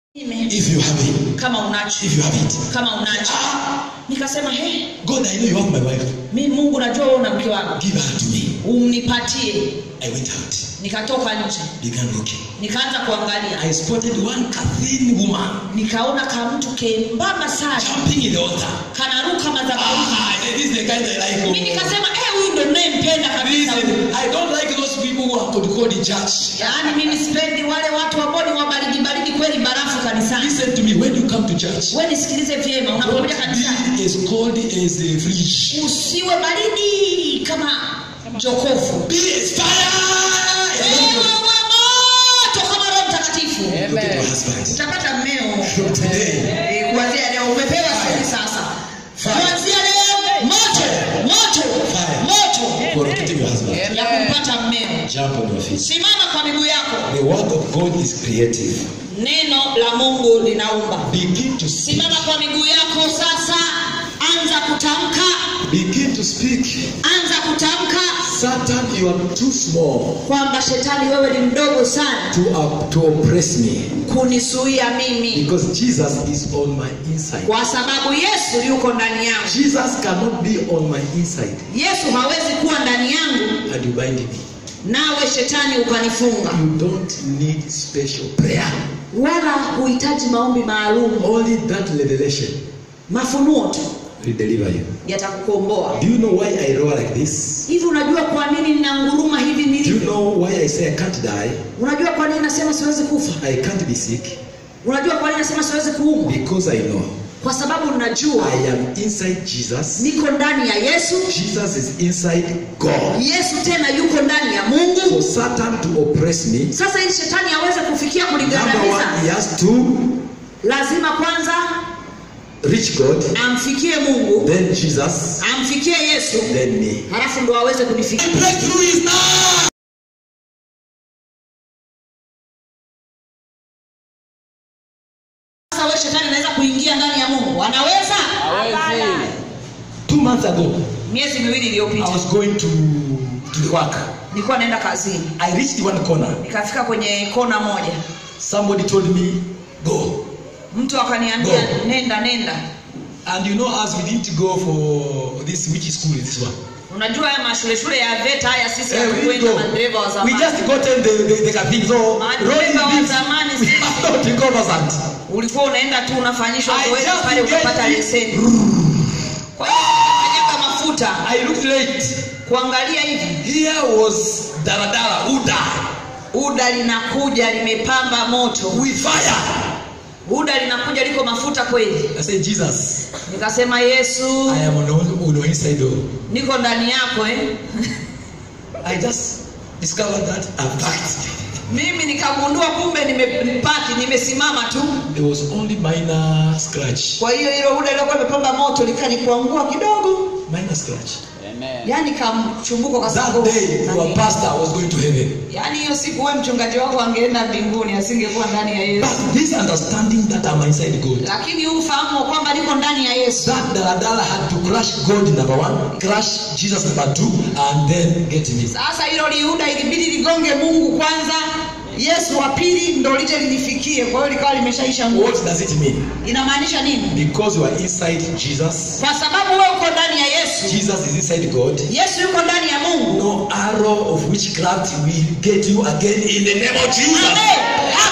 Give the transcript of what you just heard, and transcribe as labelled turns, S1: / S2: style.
S1: Ime,
S2: if you have it.
S1: kama unacho
S2: If you have it.
S1: kama unacho nikasema he
S2: God, I know you have my wife.
S1: mi mungu najua wewe una mke wangu
S2: Give her to me.
S1: unipatie
S2: I went out,
S1: nikatoka nje
S2: began looking.
S1: nikaanza kuangalia
S2: I spotted one thin woman
S1: nikaona ka mtu kembamba sana
S2: jumping in the altar.
S1: kanaruka madhabahuni
S2: Ah, this is the kind I like.
S1: mi nikasema eh huyu ndo nayempenda kabisa huyu."
S2: Listen, I don't like those people who are called called in church.
S1: yaani mimi sipendi wale watu ambao ni wabaridi baridi kweli barafu kanisani
S2: Listen to me. When you come to church,
S1: we nisikilize vyema unapokuja kanisani
S2: don't be as cold as a fridge.
S1: usiwe baridi kama jokofu
S2: Be as fire.
S1: Ewe wa moto kama roho mtakatifu
S2: Look at your husband.
S1: utapata mmeo
S2: From today,
S1: Eh, kuanzia leo umepewa siri sasa
S2: Fire.
S1: kuanzia leo moto moto
S2: Fire.
S1: moto
S2: for locating your husband.
S1: ya kumpata mmeo
S2: Jump on your feet.
S1: simama kwa miguu yako
S2: The word of God is creative.
S1: neno la mungu linaumba
S2: Begin to speak.
S1: simama kwa miguu yako sasa anza kutamka
S2: Begin to speak.
S1: anza kutamka
S2: Satan, you are too small
S1: kwamba shetani wewe ni mdogo sana
S2: to, uh, to oppress me
S1: kunisuia mimi
S2: because Jesus is on my inside.
S1: kwa sababu yesu yuko ndani yangu
S2: Jesus cannot be on my inside
S1: yesu hawezi kuwa ndani yangu
S2: and you bind me.
S1: nawe shetani ukanifunga
S2: You don't need special prayer.
S1: wala huhitaji maombi maalum
S2: Only that revelation
S1: mafunuo tu
S2: will deliver you.
S1: yatakukomboa
S2: Do you know why I roar like this?
S1: hivi unajua kwa nini ninanguruma hivi
S2: Do you
S1: nilivyo
S2: know why I say I can't die?
S1: unajua kwa nini nasema siwezi kufa
S2: I can't be sick?
S1: unajua kwa nini nasema siwezi kuumwa
S2: Because I know
S1: kwa sababu najua
S2: I am inside Jesus.
S1: niko ndani ya yesu
S2: Jesus is inside God.
S1: yesu tena yuko ndani ya mungu
S2: For Satan to oppress me,
S1: sasa ili shetani aweze kufikia
S2: number one,
S1: kunigandamiza
S2: he has to
S1: lazima kwanza
S2: reach God,
S1: amfikie mungu
S2: then Jesus,
S1: amfikie yesu
S2: then me.
S1: halafu ndo aweze kunifikia
S2: Breakthrough is now.
S1: sasa we shetani anaweza kuingia ndani ya mungu anaweza
S2: Two months ago,
S1: miezi miwili
S2: I
S1: iliyopita
S2: was going to, to the work.
S1: nilikuwa naenda kazini
S2: I reached one corner.
S1: nikafika kwenye kona moja
S2: Somebody told me, go.
S1: mtu akaniambia
S2: Go.
S1: nenda nenda
S2: And you know, as we didn't go for this, which school is this one?
S1: unajua haya mashule shule ya veta haya sisi
S2: Eh, we didn't
S1: hatukwenda
S2: go.
S1: madereva wa
S2: We
S1: zamani
S2: just gotten the, the, the cabin. So,
S1: Madereva
S2: road is
S1: wa
S2: this.
S1: zamani
S2: We
S1: sisi.
S2: have not recovered that.
S1: ulikuwa unaenda tu unafanyishwa
S2: I
S1: zoezi
S2: just
S1: pale
S2: get
S1: ukapata
S2: it.
S1: leseni kwa hiyo kanyaga mafuta
S2: I looked late.
S1: kuangalia hivi
S2: Here was Daradara Uda
S1: uda linakuja limepamba moto
S2: with fire.
S1: uda linakuja liko mafuta kweli
S2: I said, Jesus,
S1: nikasema yesu
S2: I am on the, on the inside door.
S1: niko ndani yako eh?
S2: I just discovered that I'm packed.
S1: mimi nikagundua kumbe nimepaki nimesimama tu
S2: There was only minor scratch.
S1: kwa hiyo hilo uda lilokuwa limepamba moto likanikuangua kidogo
S2: Minor scratch.
S1: yani kamchumbuko kwa
S2: That
S1: sababu
S2: day, your pastor was going to heaven.
S1: yani hiyo siku we mchungaji wako angeenda mbinguni asingekuwa ndani ya yesu
S2: But this understanding that I'm inside God.
S1: lakini huu ufahamu wa kwamba niko ndani ya yesu
S2: That Daradara had to crush God number one, crush Jesus number two, and then get me.
S1: sasa hilo liuda ilibidi ligonge mungu kwanza yesu wa pili ndo lije linifikie kwa hiyo likawa limeshaisha nguvu
S2: What does it mean?
S1: inamaanisha nini
S2: Because you are inside Jesus,
S1: kwa sababu wewe uko ndani ya yesu
S2: Jesus is inside God.
S1: yesu yuko ndani ya mungu
S2: No arrow of witchcraft will get you again in the name of Jesus.
S1: Amen.